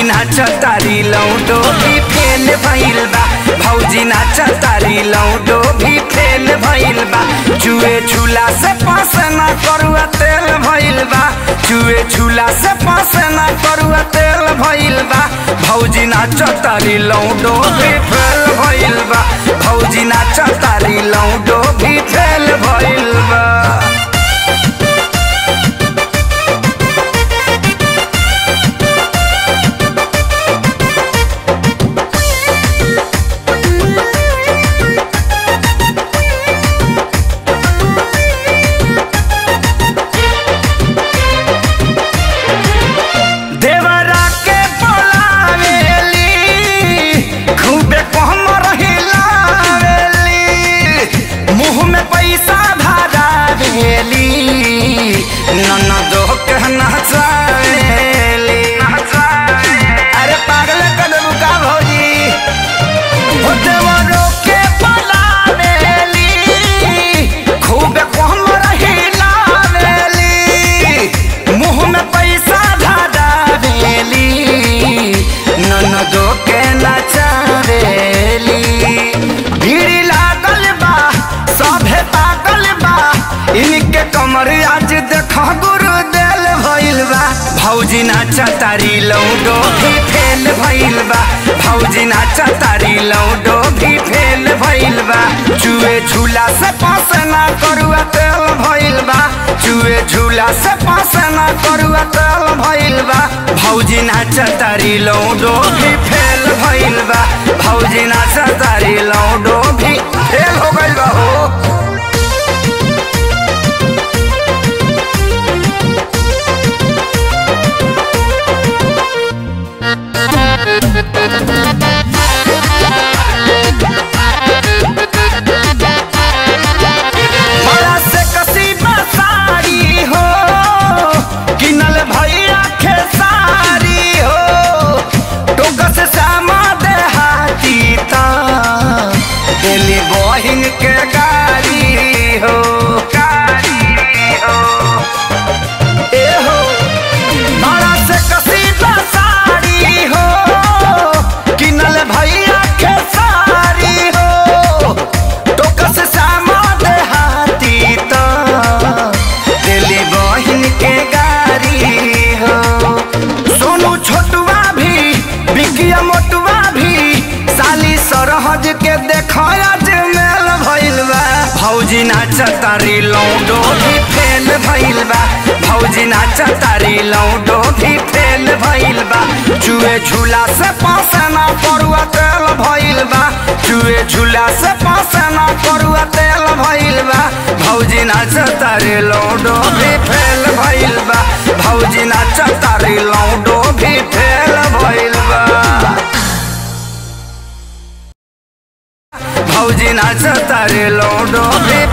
भौजी नाच तारी लौडो भी फेल भइल बा भौजी नाच तारी लौडो भी फेल भइल बा चुए छुला से पास ना करुआ तेल भइल बा चुए छुला से पास ना करुआ तेल भइल बा भौजी नाच तारी लौडो भी फेल भइल बा भौजी नाच तारी लौडो भी फेल भइल बा देवरा के बोलावेली खूबे कहमर हिलावेली मुंह में पैसा धरावेली ननदो के नचावेली अरे पागल कदम का भौजी हो देवरो के बोलावेली खूबे कहमर हिलावेली मुंह में पैसा धरावेली ननदो के नचावेली भीड़ लागल बा सभे पागल बा इनके कमर आज देख गुरु देल भइल बा भौजी नाचा तारी लौडो भी फेल भइल बा भौजी नाचा तारी लौडो भी फेल भइल बा चुए झूला से पास ना करुआ तेल भइल बा चुए झूला से पास ना करुआ तेल भइल बा भौजी नाचा तारी लौडो भी फेल भइल बा भौजी नाचा तारी लौडो भी फेल हो गइल बा हो बड़ा से कसीदा साड़ी हो किनल भैया खेसारी हो टोक से सामा देहाती ता दिल्ली बहिन के गाड़ी हो गाड़ी हो ए हो बड़ा से कसीदा साड़ी हो किनल भैया खेसारी हो टोक से सामा देहाती तो दिल्ली बहिन के गाड़ी हो सोनू छोटुआ भी बिकिया मोटुआ भी साली सरहज के देख आज मेल भइल बा भौजी नाच तारी लौडो भी फेल भइल बा भौजी नाच तारी लौडो भी फेल भइल बा चुए झूला से पास ना परुआ तेल भइल बा चुए झूला से पास ना परुआ तेल भइल बा भौजी नाच तारी लौडो भी फेल भइल बा भौजी नाच तारी लौडो भी फेल भइल बा भौजी नाच तारे लौडो भी